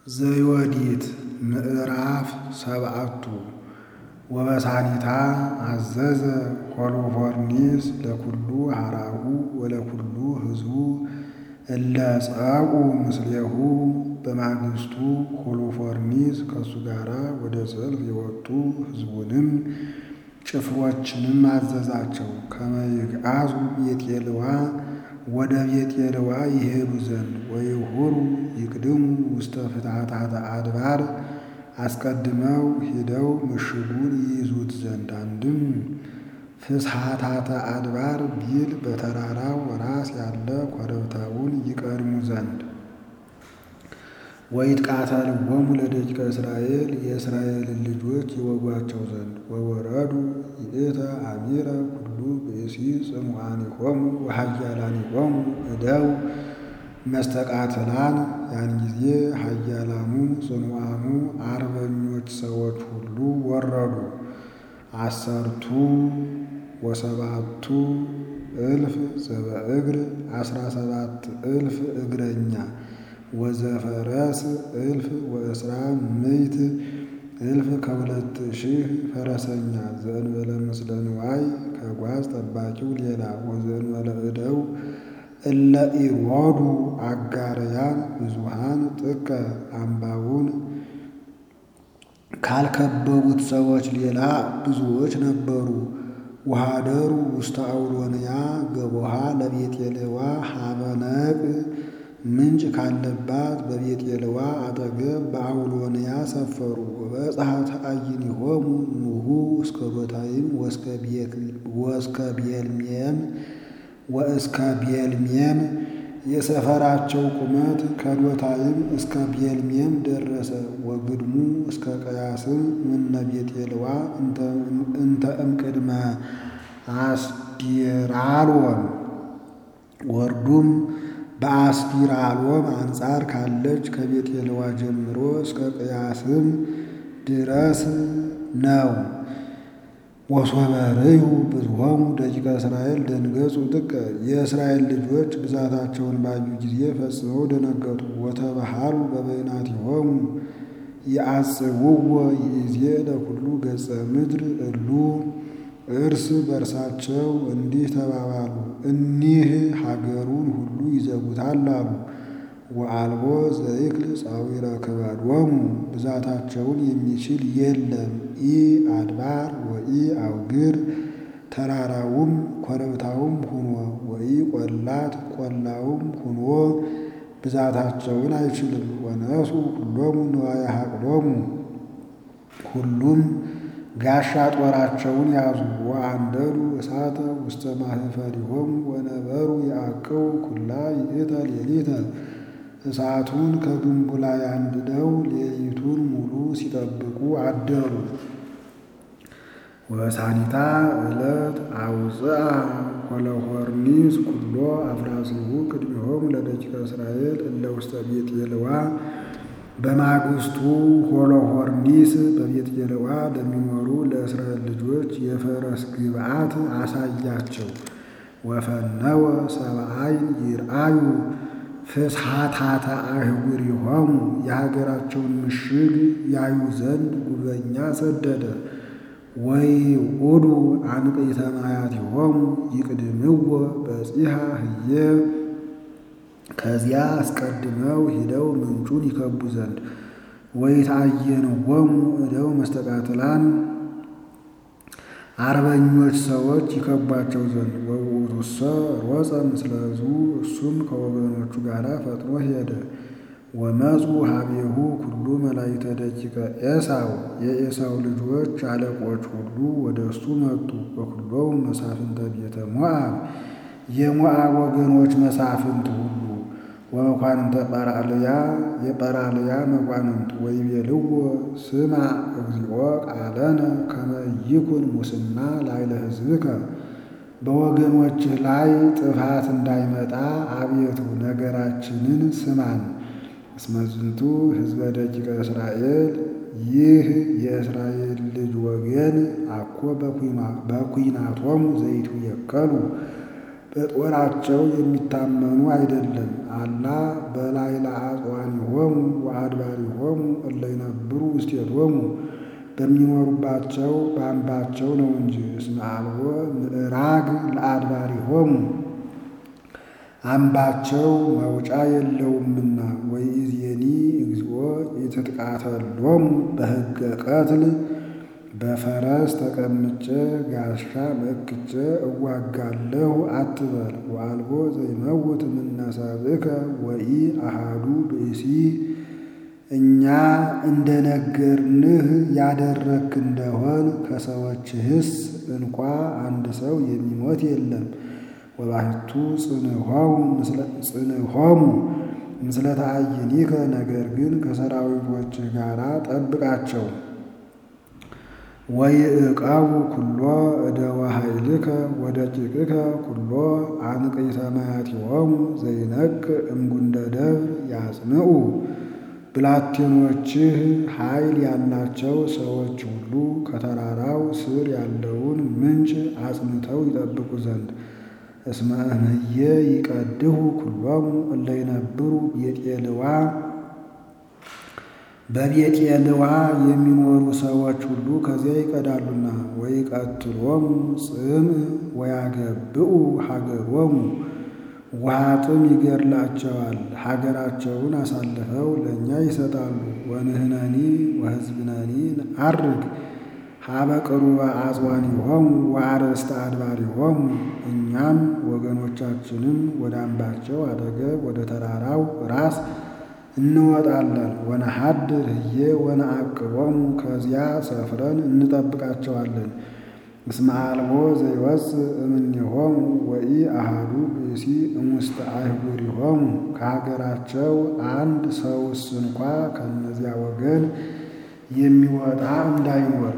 ዘዮዲት ምዕራፍ ሰብዓቱ ወበሳኒታ አዘዘ ሆሎፎርኒስ ለኩሉ ሀራሁ ወለኩሉ ሕዝቡ እለ ጸቁ ምስሌሁ። በማግስቱ ሆሎፎርኒስ ከእሱ ጋር ወደ ሰልፍ የወጡ ሕዝቡንም ጭፍሮችንም አዘዛቸው ከመ ይግዓዙ ቤጤልዋ ወደ ቤጤልዋ ይሄዱ ዘንድ ወይሁሩ ይቅድሙ ውስተ ፍትሐታተ አድባር አስቀድመው ሂደው ምሽጉን ይይዙት ዘንድ አንድም ፍስሐታተ አድባር ቢል በተራራው ራስ ያለ ኮረብታውን ይቀድሙ ዘንድ ወይትቃተልዎሙ ለደቂቀ እስራኤል የእስራኤልን ልጆች ይወጓቸው ዘንድ ወወረዱ ይእተ አሚረ ኩሉ ብእሲ ጽኑዓኒሆሙ ወኃያላኒሆሙ እደው መስተቃትላን ያን ጊዜ ኃያላኑ ጽኑዓኑ አርበኞች ሰዎች ሁሉ ወረዱ። አሰርቱ ወሰባቱ እልፍ ዘበእግር አስራ ሰባት እልፍ እግረኛ ወዘፈረስ እልፍ ወእስራ ምዕት እልፍ ከሁለት ሺህ ፈረሰኛ ዘእንበለ ምስለ ንዋይ ከጓዝ ጠባቂው ሌላ ወዘእንበለ እደው እለ ኢሮዱ አጋርያን ብዙሃን ጥቀ አምባውን ካልከበቡት ሰዎች ሌላ ብዙዎች ነበሩ። ውሃደሩ ውስተ አውሎንያ ገቦሃ ለቤጤልዋ ሀበነቅ ምንጭ ካለባት በቤጤልዋ አጠገብ በአውሎንያ ሰፈሩ። ወበጽሐ ተአይኒሆሙ ኑሁ እስከ ዶታይም ወእስከ ቤልሜም ወእስከ ቤልሜም የሰፈራቸው ቁመት ከዶታይም እስከ ቤልሜም ደረሰ። ወግድሙ እስከ ቀያስም ምነ ቤጤልዋ እንተ እምቅድመ አስዲራሎን ወርዱም በአስዲራሎም አንጻር ካለች ከቤጤልዋ ጀምሮ እስከ ቅያስም ድረስ ነው። ወሶበርዩ ብዙሆሙ ደቂቀ እስራኤል ደንገጹ ጥቀ የእስራኤል ልጆች ብዛታቸውን ባዩ ጊዜ ፈጽመው ደነገጡ። ወተባሃሉ በበይናቲሆሙ የአጽውዎ ይእዜ ለኩሉ ገጸ ምድር እሉ እርስ በርሳቸው እንዲህ ተባባሉ፣ እኒህ ሀገሩን ሁሉ ይዘጉታል አሉ። ወአልቦ ዘይክል ጻዊረ ክበዶሙ ብዛታቸውን የሚችል የለም። ኢ አድባር ወኢ አውግር ተራራውም ኮረብታውም ሁኖ ወኢ ቆላት ቆላውም ሁኖ ብዛታቸውን አይችልም። ወነሱ ሁሎሙ ንዋየ ሐቅሎሙ ሁሉም ጋሻ ጦራቸውን ያዙ። ወአንደዱ እሳተ ውስተ ማህፈሪሆሙ ወነበሩ ያዕቅቡ ኩላ ይእተ ሌሊተ እሳቱን ከግንቡ ላይ አንድደው ሌሊቱን ሙሉ ሲጠብቁ አደሩ። ወበሳኒታ ዕለት አውፅአ ሆሎፎርኒስ ኩሎ አፍራሲሁ ቅድሚሆሙ ለደቂቀ እስራኤል እለ ውስተ ቤጤልዋ። በማግስቱ ሆሎፎርኒስ በቤጤልዋ ለሚኖሩ ለእስራኤል ልጆች የፈረስ ግብዓት አሳያቸው። ወፈነወ ሰብአይን ይርአዩ ፍስሐታተ አህጉሪሆሙ የሀገራቸውን ምሽግ ያዩ ዘንድ ጉበኛ ሰደደ። ወይዑዱ አንቅዕተ ማያቲሆሙ ይቅድምዎ በጺሐ ህዬ ከዚያ አስቀድመው ሂደው ምንጩን ይከቡ ዘንድ ወይትአየንዎሙ እደው መስተቃትላን አርበኞች ሰዎች ይከቧቸው ዘንድ ወውእቱሰ ሮጸ ምስለ ሕዝቡ እሱም ከወገኖቹ ጋር ፈጥኖ ሄደ። ወመፁ ሀቤሁ ኩሉ መላእክተ ደቂቀ ኤሳው የኤሳው ልጆች አለቆች ሁሉ ወደ እሱ መጡ። ወኩሎሙ መሳፍንተ ቤተ ሞዓብ የሞዓብ ወገኖች መሳፍንት ሁሉ ወመኳንንተ ጰራልያ የጰራልያ መኳንንት ወይቤልዎ ስማ እግዚኦ ቃለነ ከመ ይኩን ሙስና ላዕለ ሕዝብከ በወገኖችህ ላይ ጥፋት እንዳይመጣ አቤቱ ነገራችንን ስማን። እስመ ዝንቱ ሕዝበ ደቂቀ እስራኤል ይህ የእስራኤል ልጅ ወገን አኮ በኩናቶሙ ዘይቱ የከሉ በጦራቸው የሚታመኑ አይደለም። አላ በላይ ለአጽዋኒሆሙ ወአድባሪሆሙ እለ ይነብሩ ውስቴቶሙ በሚኖሩባቸው በአምባቸው ነው እንጂ። እስመ አልቦ ምዕራግ ለአድባሪሆሙ አምባቸው መውጫ የለውምና። ወኢዜኒ እግዚኦ ኢትትቃተሎሙ በሕገ ቀትል በፈረስ ተቀምጬ ጋሻ መክቼ እዋጋለሁ አትበል። ወአልቦ ዘይመውት እምነ ሰብእከ ወኢ አሃዱ ብእሲ እኛ እንደነገርንህ ያደረክ እንደሆን ከሰዎችህስ እንኳ አንድ ሰው የሚሞት የለም። ወባሕቱ ጽንሖሙ ምስለ ተአይኒከ ነገር ግን ከሰራዊቶችህ ጋር ጠብቃቸው። ወይዕቀቡ ኩሎ እደወ ኃይልከ ወደቂቅከ ኩሎ አንቅዕተ መያቲሆሙ ዘይነቅ እምጉንደ ደብር ያጽንዑ። ብላቴኖችህ ኃይል ያላቸው ሰዎች ሁሉ ከተራራው ስር ያለውን ምንጭ አጽንተው ይጠብቁ ዘንድ እስመ እምህየ ይቀድሁ ኩሎሙ እለ ይነብሩ ቤጤልዋ በቤጤልዋ የሚኖሩ ሰዎች ሁሉ ከዚያ ይቀዳሉና። ወይቀትሎሙ ጽምዕ ወያገብኡ ሀገሮሙ ውሃ ጥም ይገድላቸዋል፣ ሀገራቸውን አሳልፈው ለእኛ ይሰጣሉ። ወንህነኒ ወሕዝብነኒ ነዐርግ ሀበ ቅሩበ አጽዋኒሆሙ ወአርእስተ አድባሪሆሙ እኛም ወገኖቻችንም ወደ አምባቸው አጠገብ ወደ ተራራው ራስ እንወጣለን። ወነሐድር ህዬ ወነዐቅቦሙ ከዚያ ሰፍረን እንጠብቃቸዋለን። እስመ አልቦ ዘይወፅእ እምኔሆሙ ወኢ አሃዱ ብእሲ እሙስተ አህጉሪሆሙ ከሀገራቸው አንድ ሰውስ እንኳ ከእነዚያ ወገን የሚወጣ እንዳይኖር።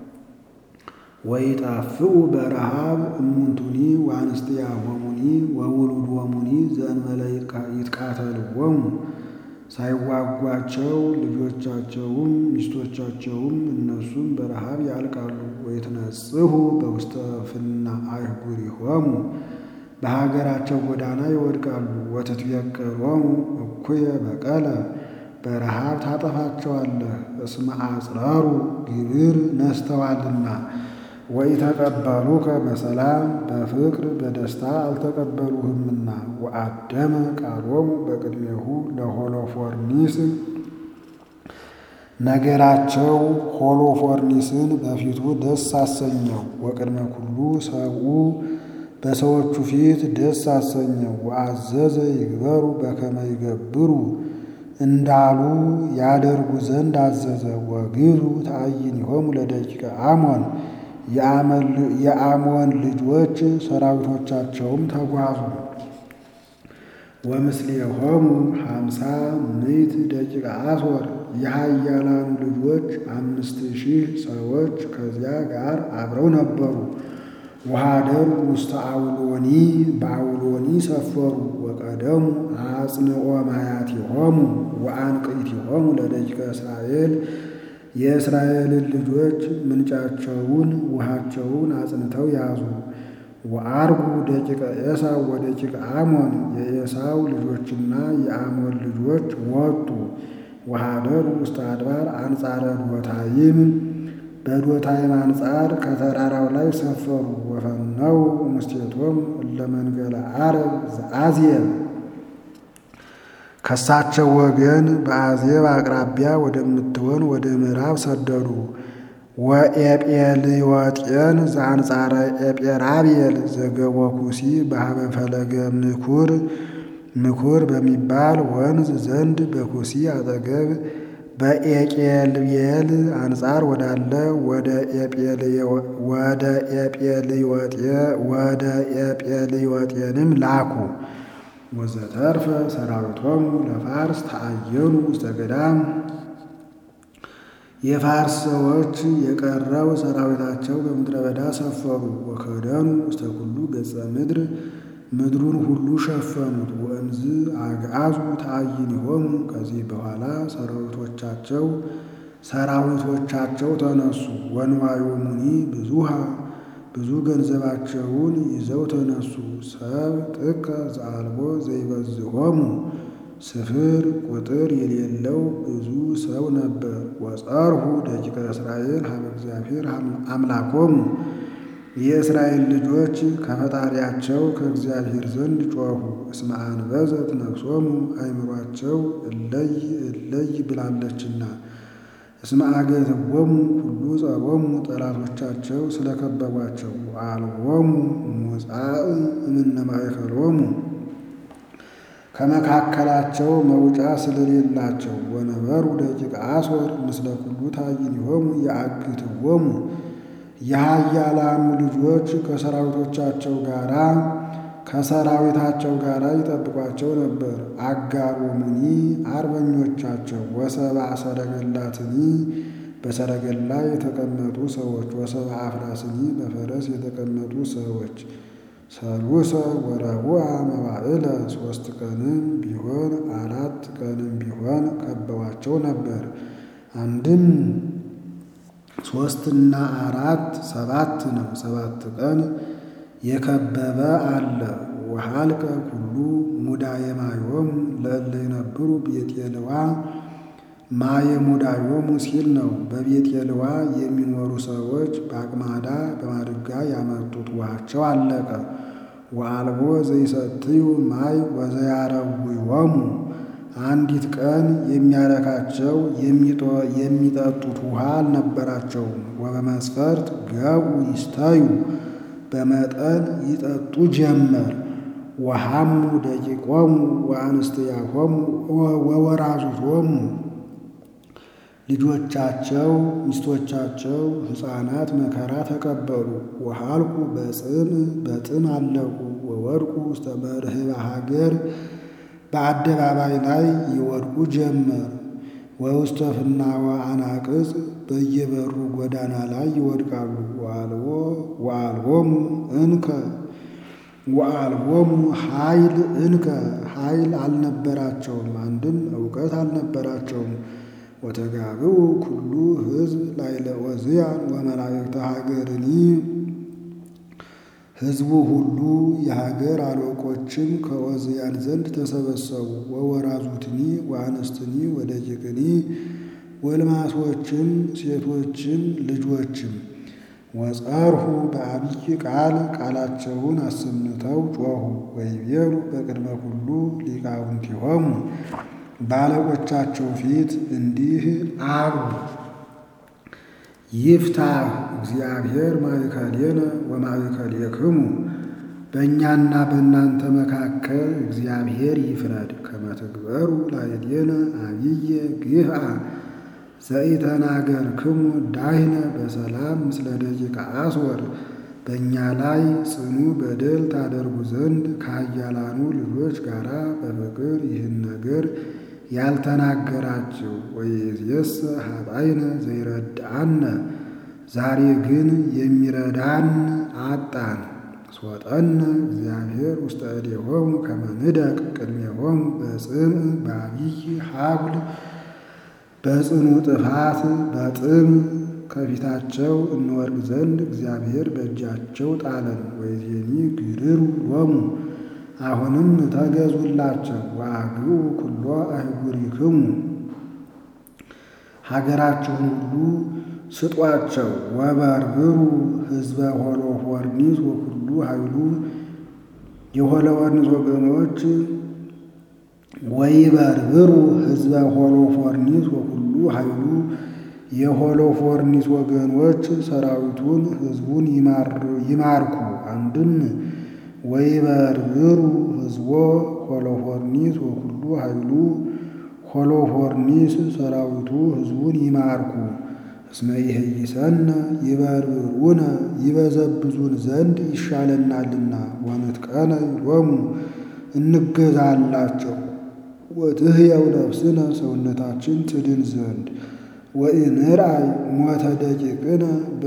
ወይጣፍኡ በረሃብ እሙንቱኒ ወአንስቲያሆሙኒ ወውሉዶሙኒ ዘእንበለ ይትቃተልዎሙ ሳይዋጓቸው ልጆቻቸውም ሚስቶቻቸውም እነሱም በረሃብ ያልቃሉ። ወይትነጽሁ በውስተ ፍና አህጉሪሆሙ በሀገራቸው ጎዳና ይወድቃሉ። ወትትቤቀሎሙ እኩየ በቀለ በረሃብ ታጠፋቸዋለህ። እስመ አጽረሩ ግብር ነስተዋልና። ወኢተቀበሉከ በሰላም በፍቅር በደስታ አልተቀበሉህምና። ወአደመ ቃሎሙ በቅድሜሁ ለሆሎፎርኒስ ነገራቸው ሆሎፎርኒስን በፊቱ ደስ አሰኘው። ወቅድመ ኩሉ ሰብኡ በሰዎቹ ፊት ደስ አሰኘው። ወአዘዘ ይግበሩ በከመ ይገብሩ እንዳሉ ያደርጉ ዘንድ አዘዘ። ወግብሩ ተአይኒሆሙ ለደቂቀ አሞን የአሞን ልጆች ሰራዊቶቻቸውም ተጓዙ። ወምስሌሆሙ ሀምሳ ምዕት ደቂቀ አሶር የኃያላኑ ልጆች አምስት ሺህ ሰዎች ከዚያ ጋር አብረው ነበሩ። ወኀደሩ ውስተ አውሎኒ በአውሎኒ ሰፈሩ። ወቀደሙ አጽንዖ ማያቲሆሙ ወአንቅዕቲሆሙ ለደቂቀ እስራኤል የእስራኤልን ልጆች ምንጫቸውን ውሃቸውን አጽንተው ያዙ። ወአርጉ ደቂቀ ኤሳው ወደቂቀ አሞን የኤሳው ልጆችና የአሞን ልጆች ወጡ። ወኀደሩ ውስተ አድባር አንጻረ ዶታይም በዶታይም አንጻር ከተራራው ላይ ሰፈሩ። ወፈነው ሙስቴቶም እለ መንገለ ዓረብ ዘአዝየብ ከሳቸው ወገን በአዜብ አቅራቢያ ወደምትሆን ወደ ምዕራብ ሰደዱ። ወኤጴልዮጤን ዘአንጻረ ኤጴራብኤል ዘገቦ ኩሲ በሀበ ፈለገ ምኩር ምኩር በሚባል ወንዝ ዘንድ በኩሲ አጠገብ በኤቄልቤል አንጻር ወዳለ ወደ ኤጴልዮጤንም ላኩ። ወዘተርፈ ሰራዊቶሙ ለፋርስ ተአየኑ ውስተ ገዳም የፋርስ ሰዎች የቀረው ሰራዊታቸው በምድረ በዳ ሰፈሩ። ወከደኑ ውስተ ኩሉ ገጸ ምድር ምድሩን ሁሉ ሸፈኑት። ወእንዝ አግዓዙ ተአይኒሆሙ ከዚህ በኋላ ሰራዊቶቻቸው ሰራዊቶቻቸው ተነሱ። ወንዋዮሙኒ ብዙሃ ብዙ ገንዘባቸውን ይዘው ተነሱ። ሰብ ጥቀ ዘአልቦ ዘይበዝሖሙ ስፍር ቁጥር የሌለው ብዙ ሰው ነበር። ወጸርሁ ደቂቀ እስራኤል ሀበ እግዚአብሔር አምላኮሙ የእስራኤል ልጆች ከፈጣሪያቸው ከእግዚአብሔር ዘንድ ጮኹ። እስመ አንበዘት ነፍሶሙ አእምሯቸው እለይ እለይ ብላለችና። እስመ አገትዎሙ ሁሉ ጸሮሙ ጠላቶቻቸው ስለከበቧቸው። አልቦሙ ሙጻእ እምነ ማእከሎሙ ከመካከላቸው መውጫ ስለሌላቸው። ወነበሩ ደቂቀ አሶር ምስለ ኩሉ ታይኒሆሙ የአግትዎሙ የኃያላኑ ልጆች ከሰራዊቶቻቸው ጋራ ከሰራዊታቸው ጋር ይጠብቋቸው ነበር። አጋሮሙኒ አርበኞቻቸው ወሰብአ ሰረገላትኒ በሰረገላ የተቀመጡ ሰዎች ወሰብአ አፍራስኒ በፈረስ የተቀመጡ ሰዎች ሰሉሰ ወረቡዕ መዋዕለ ሦስት ቀንም ቢሆን አራት ቀንም ቢሆን ከበዋቸው ነበር። አንድም ሦስትና አራት ሰባት ነው። ሰባት ቀን የከበበ አለ። ወሃልቀ ኩሉ ሙዳየ ማዮሙ ለእለ ይነብሩ ቤጤልዋ ማየ ሙዳዮሙ ሲል ነው። በቤጤልዋ የሚኖሩ ሰዎች በአቅማዳ በማድጋ ያመጡት ውሃቸው አለቀ። ወአልቦ ዘይሰትዩ ማይ ወዘያረዊዎሙ አንዲት ቀን የሚያረካቸው የሚጠጡት ውሃ አልነበራቸውም። ወበመስፈርት ገቡ ይስተዩ በመጠን ይጠጡ ጀመር። ወሐሙ ደቂቆሙ ወአንስትያሆሙ ወወራዙቶሙ ልጆቻቸው ሚስቶቻቸው ሕፃናት መከራ ተቀበሉ። ወሃልኩ በጽም በጥም አለቁ። ወወድቁ ውስተ መርህበ ሀገር በአደባባይ ላይ ይወድቁ ጀመር። ወውስተ ፍናወ አናቅጽ በየበሩ ጎዳና ላይ ይወድቃሉ። ወአልቦ ወአልቦሙ እንከ ወአልቦሙ ኃይል እንከ ኃይል አልነበራቸውም፣ አንድም እውቀት አልነበራቸውም። ወተጋብኡ ኩሉ ሕዝብ ላዕለ ዖዝያን ወመላእክተ ሀገርኒ ሕዝቡ ሁሉ የሀገር አለቆችም ከዖዝያን ዘንድ ተሰበሰቡ። ወወራዙትኒ ወአንስትኒ ወደቂቅኒ ጎልማሶችም ሴቶችም ልጆችም ወጸርሁ በአብይ ቃል ቃላቸውን አሰምተው ጮኹ። ወይቤሉ በቅድመ ኩሉ ሊቃውንቲሆሙ ባለቆቻቸው ፊት እንዲህ አሉ። ይፍታህ እግዚአብሔር ማእከሌነ ወማእከሌክሙ በእኛና በእናንተ መካከል እግዚአብሔር ይፍረድ። ከመ ትግበሩ ላዕሌነ አብየ ግፍአ ዘኢተናገርክሙ ዳህነ በሰላም ምስለ ደቂቀ አስወር በእኛ ላይ ጽኑ በደል ታደርጉ ዘንድ ከኃያላኑ ልጆች ጋር በፍቅር ይህን ነገር ያልተናገራችሁ። ወይእዜሰ ኀጣይነ ዘይረድአነ ዛሬ ግን የሚረዳን አጣን። ሶጠነ እግዚአብሔር ውስተ እዴሆሙ ከመ ንደቅ ቅድሜሆሙ በጽምዕ በአብይ ሀብል በጽኑ ጥፋት በጥም ከፊታቸው እንወድቅ ዘንድ እግዚአብሔር በእጃቸው ጣለን። ወይዜኒ ግርሩ ሎሙ አሁንም ተገዙላቸው። ወአግኡ ኩሎ አህጉሪክሙ ሀገራችሁን ሁሉ ስጧቸው። ወበርብሩ ሕዝበ ሆሎፎርኒስ ወኩሉ ኃይሉ የሆሎፎርኒስ ወገኖች ወይበርብሩ ሕዝበ ሆሎፎርኒስ ወኩሉ ኃይሉ የሆሎፎርኒስ ወገኖች ሰራዊቱን ሕዝቡን ይማርኩ። አንድም ወይበርብሩ ሕዝቦ ሆሎፎርኒስ ወኩሉ ኃይሉ ሆሎፎርኒስ ሰራዊቱ ሕዝቡን ይማርኩ። እስመ ይሄይሰነ ይበርብሩነ ይበዘብዙን ዘንድ ይሻለናልና። ወንጥቀነ ይሎሙ እንገዛላቸው። ወትሕየው ነፍስነ ሰውነታችን ትድን ዘንድ ወኢንርአይ ሞተ ደቂቅነ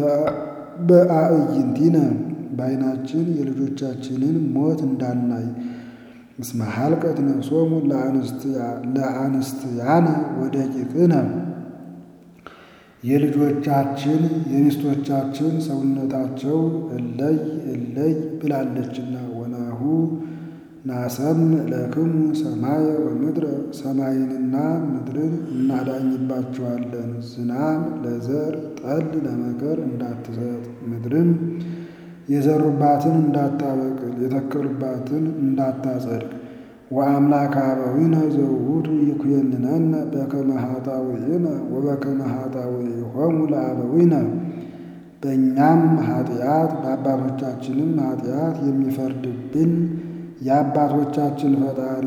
በአዕይንቲነ በዓይናችን የልጆቻችንን ሞት እንዳናይ። እስመ ሀልቀት ነፍሶሙ ለአንስትያነ ወደቂቅነ የልጆቻችን የሚስቶቻችን ሰውነታቸው እለይ እለይ ብላለችና ወናሁ ናሰም ለክሙ ሰማየ ወምድረ ሰማይንና ምድርን እናዳኝባቸዋለን። ዝናም ለዘር ጠል ለመከር እንዳትሰጥ ምድርም የዘሩባትን እንዳታበቅል የተከሉባትን እንዳታጸድቅ ወአምላከ አበዊነ ዘውቱ ይኩየንነነ በከመ ኃጣውኢነ ወበከመ ኃጣውኢሆሙ ለአበዊነ በእኛም ኃጢአት በአባቶቻችንም ኃጢአት የሚፈርድብን የአባቶቻችን ፈጣሪ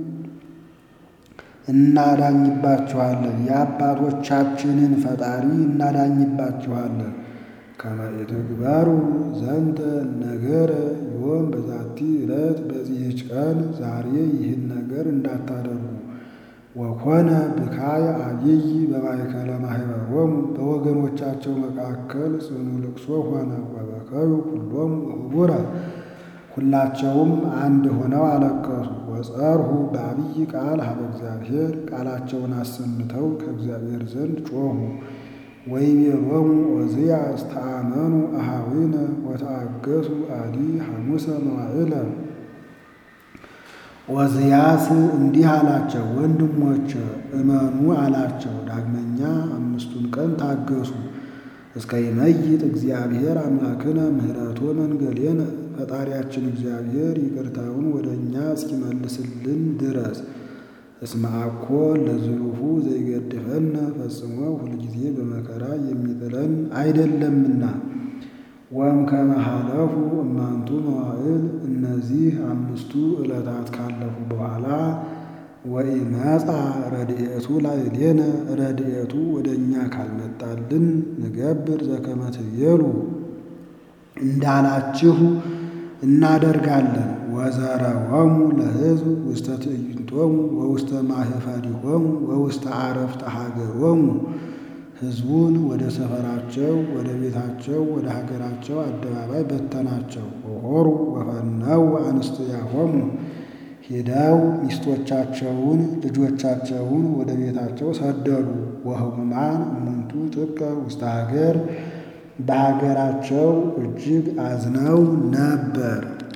እናዳኝባችኋለን የአባቶቻችንን ፈጣሪ እናዳኝባችኋለን። ከመ ኢትግበሩ ዘንተ ነገረ ዮም በዛቲ ዕለት በዚህች ቀን ዛሬ ይህን ነገር እንዳታደርጉ። ወኮነ ብካይ አብይ በማእከለ ማኅበሮሙ በወገኖቻቸው መካከል ጽኑ ልቅሶ ሆነ። ወበከዩ ኩሎሙ ህቡረ ሁላቸውም አንድ ሆነው አለቀሱ። ወጸርሁ በአብይ ቃል ሀበ እግዚአብሔር ቃላቸውን አሰምተው ከእግዚአብሔር ዘንድ ጮኹ። ወይቤሎሙ ዖዝያስ ተአመኑ አኀዊነ ወተአገሱ አዲ ሐሙሰ መዋዕለ። ዖዝያስ እንዲህ አላቸው፣ ወንድሞች እመኑ አላቸው። ዳግመኛ አምስቱን ቀን ታገሱ። እስከ ይመይጥ እግዚአብሔር አምላክነ ምህረቶ መንገሌነ ፈጣሪያችን እግዚአብሔር ይቅርታውን ወደ እኛ እስኪመልስልን ድረስ እስመ አኮ ለዝሉፉ ዘይገድፈነ ፈጽሞ ሁልጊዜ በመከራ የሚጥለን አይደለምና። ወእምከመ ሀለፉ እማንቱ መዋዕል እነዚህ አምስቱ ዕለታት ካለፉ በኋላ ወኢመጻ ረድኤቱ ላዕሌነ ረድኤቱ ወደ እኛ ካልመጣልን ንገብር ዘከመ ትቤሉ እንዳላችሁ እናደርጋለን። ወዘረወሙ ለሕዝብ ውስተ ትዕይንቶሙ ወውስተ ማኅፈሪሆሙ ወውስተ አረፍተ ሀገሮሙ ሕዝቡን ወደ ሰፈራቸው ወደ ቤታቸው ወደ ሀገራቸው አደባባይ በተናቸው። ወሖሩ ወፈነው አንስትያሆሙ ሄደው ሚስቶቻቸውን ልጆቻቸውን ወደ ቤታቸው ሰደዱ። ወህሙማን እሙንቱ ጥቀ ውስተ ሀገር በሀገራቸው እጅግ አዝነው ነበር።